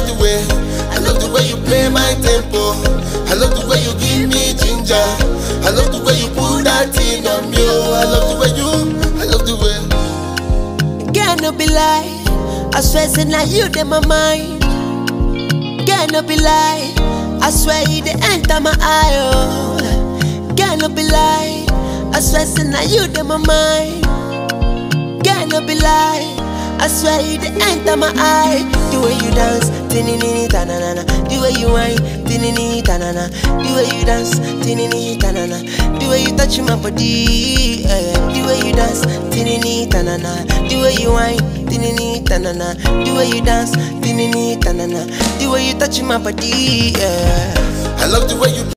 the way, I love the way you play my tempo. I love the way you give me ginger. I love the way you put that thing on me. Oh, I love the way you, I love the way. Girl, no be lie. I swear, say now you in my mind. Girl, no be lie. I swear you the enter my eye. Oh. Girl, no be lie. I swear, say now you in my mind. Girl, no be lie. I swear you the enter my eye. The way you dance, tinini tanana. The way you whine, tinini tanana. The way you dance, tinini tanana. The way you touch my body, eh. The way you dance, tinini tanana. The way you whine, tinini tanana. The way you dance, tinini tanana. The way you touch my body, eh. I love the way you